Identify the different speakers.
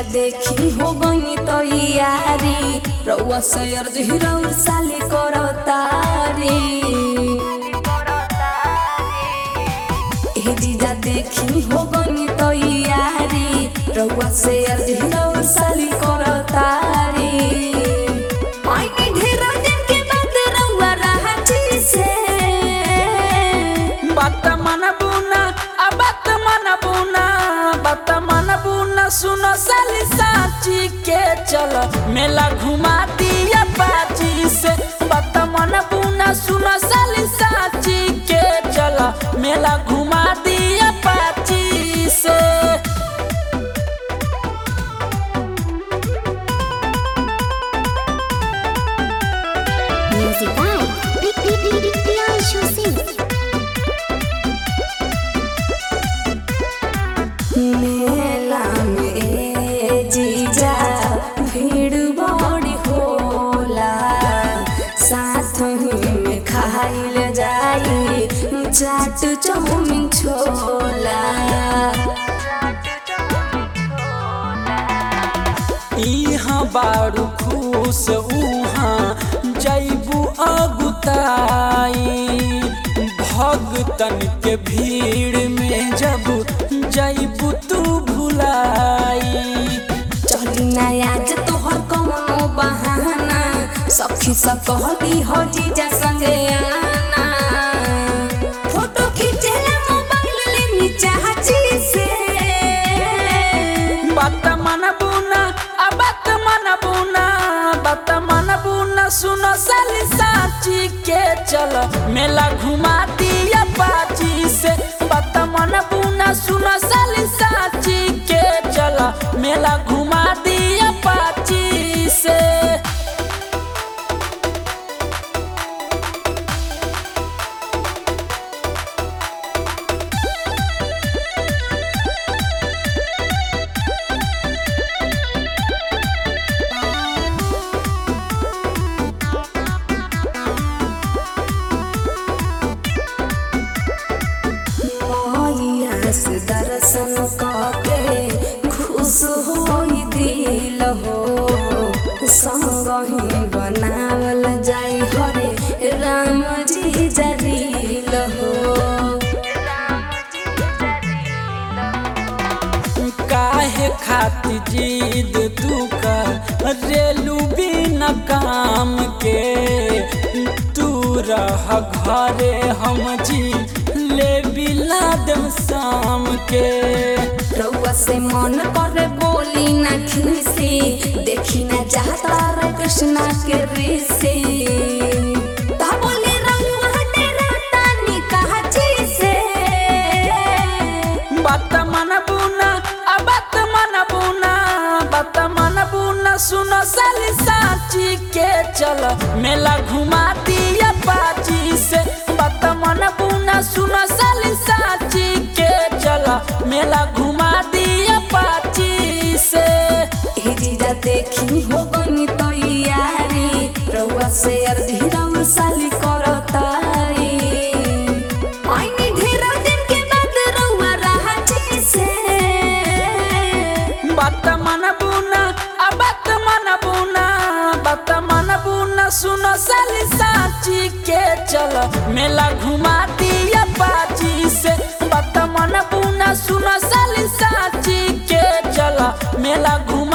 Speaker 1: देखी हो गई तो यारी रउआ सयर रउर साली करो तारी ए जीजा देखी हो गई तो यारी रउआ सयर रउर साली करो तारी आईने ढेर दिन के बाद रउआ राहती से
Speaker 2: बात मन बुना आ बात मन बुना बात मन बुना सुनो साली साची के चल मेला घुमा दिया बाजी से बात मन बुना सुनो साली साची के चल मेला घुमा दिया बाजी से
Speaker 3: Music by Big Big Big Big Priyanshu Singh.
Speaker 1: मेला में जीजा भीड़ बड़ी होला साथ ही में खाइल जाई चाट चाउमीन छोला
Speaker 2: इहाँ बारू खुश उहाँ जैबू अगुताई भगतन के भीड़ में जब जैबू तू भुलाई
Speaker 1: चली ना आज तोहर कौनो बहाना सखी सब कहली हो जीजा संगे आना फोटो खींचेला मोबाइल लेनी चाची से
Speaker 2: बात मन बुना आ बात मन बुना बात मन बुना सुनो साली साची के चल मेला घुमा दिया बाजी से बात मन बुना सुनो साली साची के चल मेला घुमा दिया बाजी से
Speaker 1: मैया से दर्शन करके खुश होई दिल हो संग ही बनावल जाई हरे राम जी जरील हो
Speaker 2: काहे खाती जीद तू का रेलू बिना काम के तू रह घरे हम जी ले बिला दम शाम के
Speaker 1: रउआ से मन करे बोली ना खीसी देखी ना चाहता रे कृष्णा के ऋषि ता बोले रउआ तेरा तानी कहा से
Speaker 2: बात मन बुना आ बात मन बुना बात मन बुना सुनो साली साची के चल मेला घुमा दिया बाजी से बात मन बुना सुनो साली साची के चल मेला घुमा दिया बाजी से
Speaker 1: ए जीजा देखी हो गई तो यारी रउआ से अर्धी रउआ साली करो तारी आईने ढेर दिन के बाद रउआ राहती से
Speaker 2: बात मन बुना आ बात मन बुना बात मन बुना सुनो साली साची के चल मेला घुमा दिया बाजी से बात मन बुना सुनो साली साची के चल मेला घुमा